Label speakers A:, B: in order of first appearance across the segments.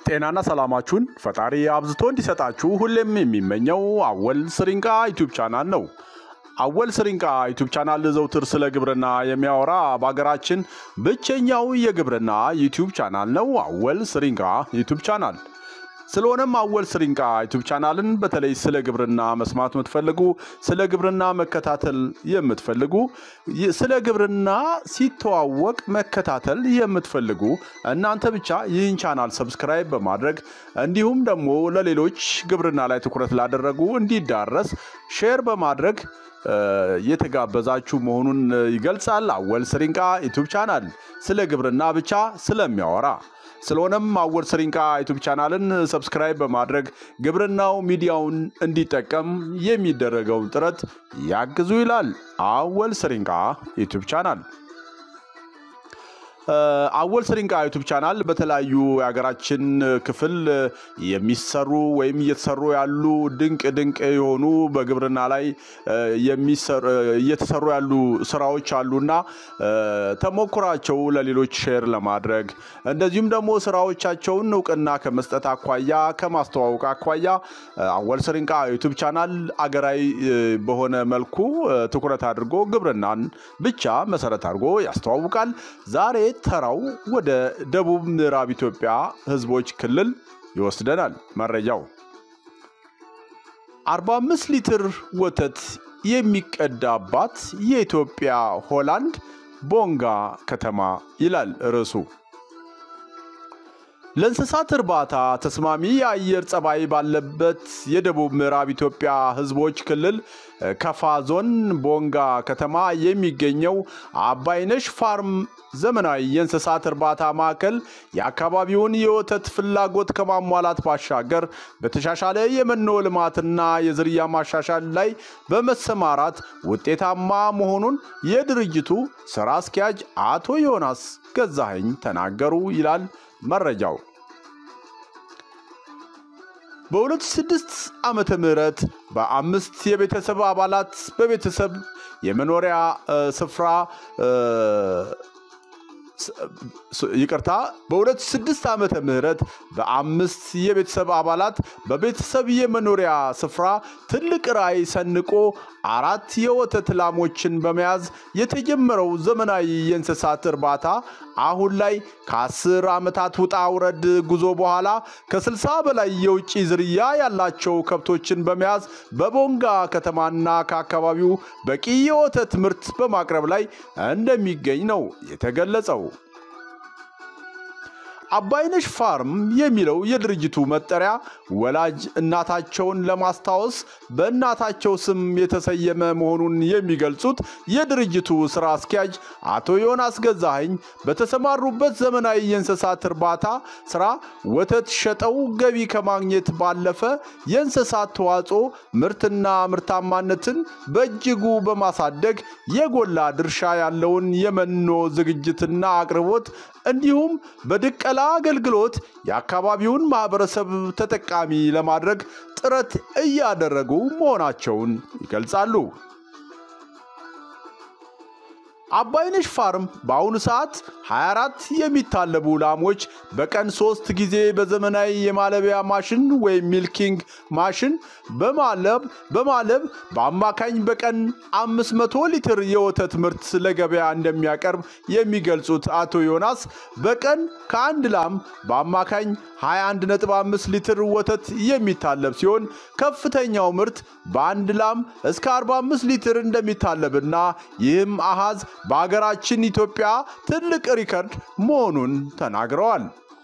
A: ጤናና ሰላማችሁን ፈጣሪ አብዝቶ እንዲሰጣችሁ ሁሌም የሚመኘው አወል ስሪንቃ ዩቲዩብ ቻናል ነው። አወል ስሪንቃ ዩቲዩብ ቻናል ዘውትር ስለ ግብርና የሚያወራ በሀገራችን ብቸኛው የግብርና ዩቲዩብ ቻናል ነው። አወል ስሪንቃ ዩቲዩብ ቻናል ስለሆነም አወል ስሪንቃ ዩቲዩብ ቻናልን በተለይ ስለ ግብርና መስማት የምትፈልጉ ስለ ግብርና መከታተል የምትፈልጉ ስለ ግብርና ሲተዋወቅ መከታተል የምትፈልጉ እናንተ ብቻ ይህን ቻናል ሰብስክራይብ በማድረግ እንዲሁም ደግሞ ለሌሎች ግብርና ላይ ትኩረት ላደረጉ እንዲዳረስ ሼር በማድረግ የተጋበዛችሁ መሆኑን ይገልጻል። አወል ስሪንቃ ዩቲዩብ ቻናል ስለ ግብርና ብቻ ስለሚያወራ ስለሆነም አወል ስሪንቃ ዩቱብ ቻናልን ሰብስክራይብ በማድረግ ግብርናው ሚዲያውን እንዲጠቀም የሚደረገውን ጥረት ያግዙ ይላል አወል ስሪንቃ ዩቱብ ቻናል። አወል ስሪንቃ ዩቱብ ቻናል በተለያዩ የሀገራችን ክፍል የሚሰሩ ወይም እየተሰሩ ያሉ ድንቅ ድንቅ የሆኑ በግብርና ላይ እየተሰሩ ያሉ ስራዎች አሉና ተሞክሯቸው ለሌሎች ሼር ለማድረግ እንደዚሁም ደግሞ ስራዎቻቸውን እውቅና ከመስጠት አኳያ ከማስተዋወቅ አኳያ አወል ስሪንቃ ዩቱብ ቻናል አገራዊ በሆነ መልኩ ትኩረት አድርጎ ግብርናን ብቻ መሰረት አድርጎ ያስተዋውቃል። ዛሬ ተራው ወደ ደቡብ ምዕራብ ኢትዮጵያ ህዝቦች ክልል ይወስደናል። መረጃው 45 ሊትር ወተት የሚቀዳባት የኢትዮጵያ ሆላንድ ቦንጋ ከተማ ይላል ርዕሱ። ለእንስሳት እርባታ ተስማሚ የአየር ጸባይ ባለበት የደቡብ ምዕራብ ኢትዮጵያ ህዝቦች ክልል ከፋ ዞን ቦንጋ ከተማ የሚገኘው አባይነሽ ፋርም ዘመናዊ የእንስሳት እርባታ ማዕከል የአካባቢውን የወተት ፍላጎት ከማሟላት ባሻገር በተሻሻለ የመኖ ልማትና የዝርያ ማሻሻል ላይ በመሰማራት ውጤታማ መሆኑን የድርጅቱ ስራ አስኪያጅ አቶ ዮናስ ገዛኸኝ ተናገሩ ይላል መረጃው። በ2006 ዓመተ ምህረት በአምስት የቤተሰብ አባላት በቤተሰብ የመኖሪያ ስፍራ ይቅርታ በ2006 ዓመተ ምህረት በአምስት የቤተሰብ አባላት በቤተሰብ የመኖሪያ ስፍራ ትልቅ ራዕይ ሰንቆ አራት የወተት ላሞችን በመያዝ የተጀመረው ዘመናዊ የእንስሳት እርባታ አሁን ላይ ከአስር ዓመታት ውጣ ውረድ ጉዞ በኋላ ከ60 በላይ የውጭ ዝርያ ያላቸው ከብቶችን በመያዝ በቦንጋ ከተማና ከአካባቢው በቂ የወተት ምርት በማቅረብ ላይ እንደሚገኝ ነው የተገለጸው። አባይነሽ ፋርም የሚለው የድርጅቱ መጠሪያ ወላጅ እናታቸውን ለማስታወስ በእናታቸው ስም የተሰየመ መሆኑን የሚገልጹት የድርጅቱ ስራ አስኪያጅ አቶ ዮናስ ገዛኸኝ በተሰማሩበት ዘመናዊ የእንስሳት እርባታ ስራ ወተት ሸጠው ገቢ ከማግኘት ባለፈ የእንስሳት ተዋጽኦ ምርትና ምርታማነትን በእጅጉ በማሳደግ የጎላ ድርሻ ያለውን የመኖ ዝግጅትና አቅርቦት እንዲሁም በድቀላ አገልግሎት የአካባቢውን ማህበረሰብ ተጠቃሚ ለማድረግ ጥረት እያደረጉ መሆናቸውን ይገልጻሉ። አባይነሽ ፋርም በአሁኑ ሰዓት 24 የሚታለቡ ላሞች በቀን ሶስት ጊዜ በዘመናዊ የማለቢያ ማሽን ወይም ሚልኪንግ ማሽን በማለብ በማለብ በአማካኝ በቀን 500 ሊትር የወተት ምርት ለገበያ እንደሚያቀርብ የሚገልጹት አቶ ዮናስ በቀን ከአንድ ላም በአማካኝ 21.5 ሊትር ወተት የሚታለብ ሲሆን ከፍተኛው ምርት በአንድ ላም እስከ 45 ሊትር እንደሚታለብና ይህም አሃዝ በሀገራችን ኢትዮጵያ ትልቅ ሪከርድ መሆኑን ተናግረዋል።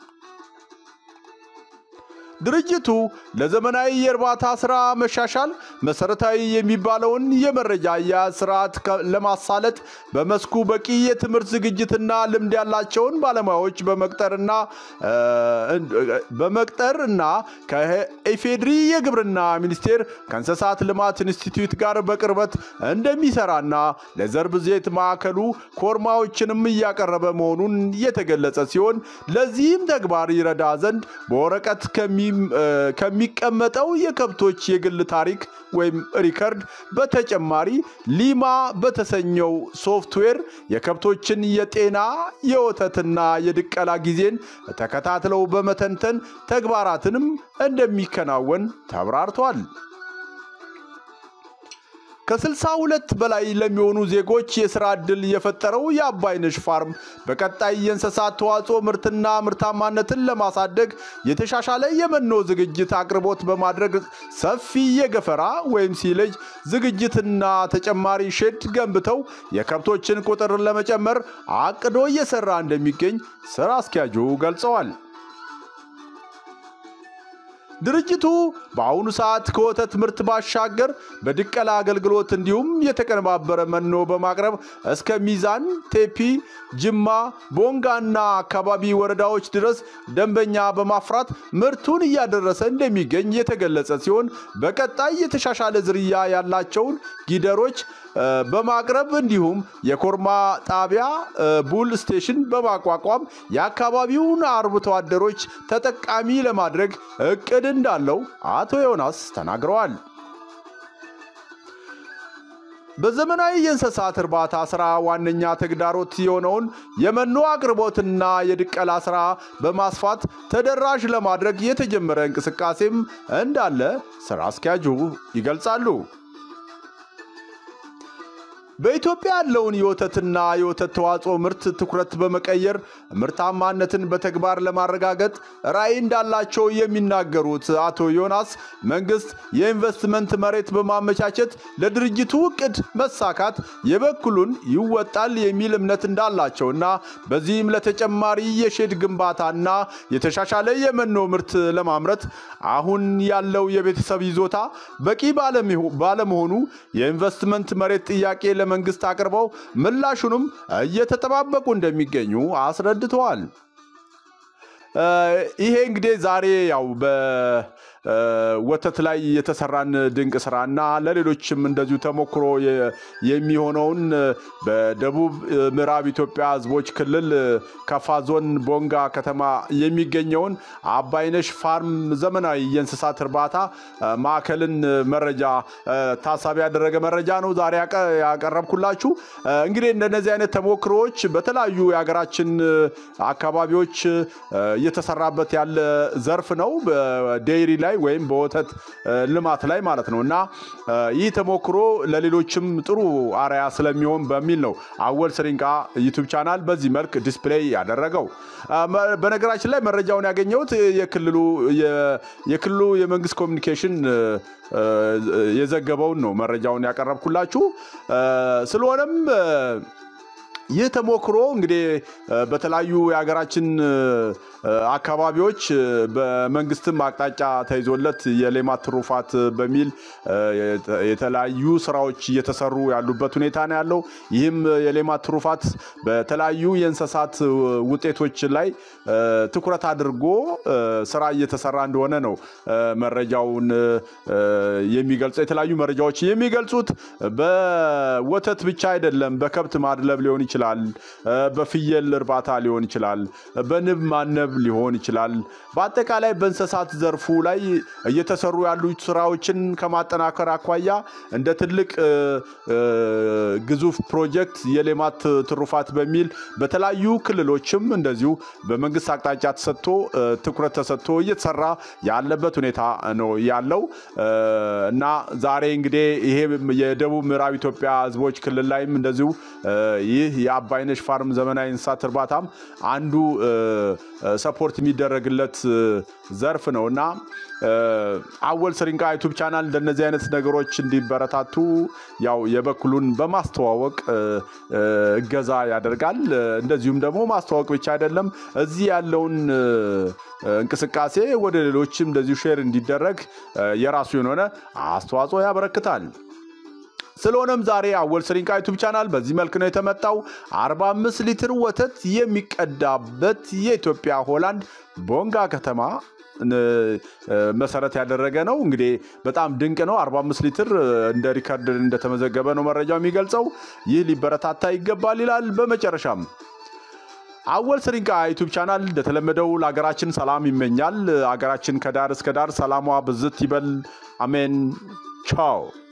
A: ድርጅቱ ለዘመናዊ የእርባታ ስራ መሻሻል መሰረታዊ የሚባለውን የመረጃ አያያዝ ስርዓት ለማሳለጥ በመስኩ በቂ የትምህርት ዝግጅትና ልምድ ያላቸውን ባለሙያዎች በመቅጠርና በመቅጠር እና ከኢፌድሪ የግብርና ሚኒስቴር ከእንስሳት ልማት ኢንስቲትዩት ጋር በቅርበት እንደሚሰራና ለዘር ብዜት ማዕከሉ ኮርማዎችንም እያቀረበ መሆኑን የተገለጸ ሲሆን ለዚህም ተግባር ይረዳ ዘንድ በወረቀት ከሚ ከሚቀመጠው የከብቶች የግል ታሪክ ወይም ሪከርድ በተጨማሪ ሊማ በተሰኘው ሶፍትዌር የከብቶችን የጤና የወተትና የድቀላ ጊዜን ተከታትለው በመተንተን ተግባራትንም እንደሚከናወን ተብራርቷል። ከ62 በላይ ለሚሆኑ ዜጎች የሥራ ዕድል የፈጠረው የአባይነሽ ፋርም በቀጣይ የእንስሳት ተዋጽኦ ምርትና ምርታማነትን ለማሳደግ የተሻሻለ የመኖ ዝግጅት አቅርቦት በማድረግ ሰፊ የገፈራ ወይም ሲለጅ ዝግጅትና ተጨማሪ ሼድ ገንብተው የከብቶችን ቁጥር ለመጨመር አቅዶ እየሰራ እንደሚገኝ ሥራ አስኪያጁ ገልጸዋል። ድርጅቱ በአሁኑ ሰዓት ከወተት ምርት ባሻገር በድቀላ አገልግሎት እንዲሁም የተቀነባበረ መኖ በማቅረብ እስከ ሚዛን፣ ቴፒ፣ ጅማ፣ ቦንጋና አካባቢ ወረዳዎች ድረስ ደንበኛ በማፍራት ምርቱን እያደረሰ እንደሚገኝ የተገለጸ ሲሆን በቀጣይ የተሻሻለ ዝርያ ያላቸውን ጊደሮች በማቅረብ እንዲሁም የኮርማ ጣቢያ ቡል ስቴሽን በማቋቋም የአካባቢውን አርብቶ አደሮች ተጠቃሚ ለማድረግ እቅድ እንዳለው አቶ ዮናስ ተናግረዋል። በዘመናዊ የእንስሳት እርባታ ስራ ዋነኛ ተግዳሮት የሆነውን የመኖ አቅርቦትና የድቀላ ስራ በማስፋት ተደራሽ ለማድረግ የተጀመረ እንቅስቃሴም እንዳለ ስራ አስኪያጁ ይገልጻሉ። በኢትዮጵያ ያለውን የወተትና የወተት ተዋጽኦ ምርት ትኩረት በመቀየር ምርታማነትን በተግባር ለማረጋገጥ ራዕይ እንዳላቸው የሚናገሩት አቶ ዮናስ መንግስት የኢንቨስትመንት መሬት በማመቻቸት ለድርጅቱ እቅድ መሳካት የበኩሉን ይወጣል የሚል እምነት እንዳላቸውና በዚህም ለተጨማሪ የሼድ ግንባታና የተሻሻለ የመኖ ምርት ለማምረት አሁን ያለው የቤተሰብ ይዞታ በቂ ባለመሆኑ የኢንቨስትመንት መሬት ጥያቄ ለመንግስት አቅርበው ምላሹንም እየተጠባበቁ እንደሚገኙ አስረድተዋል። ይሄ እንግዲህ ዛሬ ያው በወተት ላይ የተሰራን ድንቅ ስራና ለሌሎችም እንደዚሁ ተሞክሮ የሚሆነውን በደቡብ ምዕራብ ኢትዮጵያ ሕዝቦች ክልል ከፋ ዞን ቦንጋ ከተማ የሚገኘውን አባይነሽ ፋርም ዘመናዊ የእንስሳት እርባታ ማዕከልን መረጃ ታሳቢ ያደረገ መረጃ ነው ዛሬ ያቀረብኩላችሁ። እንግዲህ እንደነዚህ አይነት ተሞክሮዎች በተለያዩ የሀገራችን አካባቢዎች እየተሰራበት ያለ ዘርፍ ነው። በዴይሪ ላይ ወይም በወተት ልማት ላይ ማለት ነው እና ይህ ተሞክሮ ለሌሎችም ጥሩ አርያ ስለሚሆን በሚል ነው አወል ስሪንቃ ዩቱብ ቻናል በዚህ መልክ ዲስፕሌይ ያደረገው። በነገራችን ላይ መረጃውን ያገኘሁት የክልሉ የመንግስት ኮሚኒኬሽን የዘገበውን ነው መረጃውን ያቀረብኩላችሁ። ስለሆነም ይህ ተሞክሮ እንግዲህ በተለያዩ የሀገራችን አካባቢዎች በመንግስትም አቅጣጫ ተይዞለት የሌማት ትሩፋት በሚል የተለያዩ ስራዎች እየተሰሩ ያሉበት ሁኔታ ነው ያለው። ይህም የሌማት ትሩፋት በተለያዩ የእንስሳት ውጤቶች ላይ ትኩረት አድርጎ ስራ እየተሰራ እንደሆነ ነው መረጃውን የሚገልጸው። የተለያዩ መረጃዎች የሚገልጹት በወተት ብቻ አይደለም። በከብት ማድለብ ሊሆን ይችላል፣ በፍየል እርባታ ሊሆን ይችላል፣ በንብ ማነብ ሊሆን ይችላል። በአጠቃላይ በእንስሳት ዘርፉ ላይ እየተሰሩ ያሉ ስራዎችን ከማጠናከር አኳያ እንደ ትልቅ ግዙፍ ፕሮጀክት የሌማት ትሩፋት በሚል በተለያዩ ክልሎችም እንደዚሁ በመንግስት አቅጣጫ ተሰጥቶ ትኩረት ተሰጥቶ እየተሰራ ያለበት ሁኔታ ነው ያለው እና ዛሬ እንግዲህ ይሄ የደቡብ ምዕራብ ኢትዮጵያ ህዝቦች ክልል ላይም እንደዚሁ ይህ የአባይነሽ ፋርም ዘመናዊ እንስሳት እርባታም አንዱ ሰፖርት የሚደረግለት ዘርፍ ነው እና አወል ስሪንቃ ዩቱብ ቻናል እንደነዚህ አይነት ነገሮች እንዲበረታቱ ያው የበኩሉን በማስተዋወቅ እገዛ ያደርጋል። እንደዚሁም ደግሞ ማስተዋወቅ ብቻ አይደለም፣ እዚህ ያለውን እንቅስቃሴ ወደ ሌሎችም እንደዚሁ ሼር እንዲደረግ የራሱ የሆነ አስተዋጽኦ ያበረክታል። ስለሆነም ዛሬ አወል ስሪንቃ ዩቱብ ቻናል በዚህ መልክ ነው የተመጣው። 45 ሊትር ወተት የሚቀዳበት የኢትዮጵያ ሆላንድ ቦንጋ ከተማ መሰረት ያደረገ ነው። እንግዲህ በጣም ድንቅ ነው። 45 ሊትር እንደ ሪከርድ እንደተመዘገበ ነው መረጃው የሚገልጸው። ይህ ሊበረታታ ይገባል ይላል። በመጨረሻም አወል ስሪንቃ ዩቱብ ቻናል እንደተለመደው ለሀገራችን ሰላም ይመኛል። ሀገራችን ከዳር እስከ ዳር ሰላሟ ብዝት ይበል። አሜን። ቻው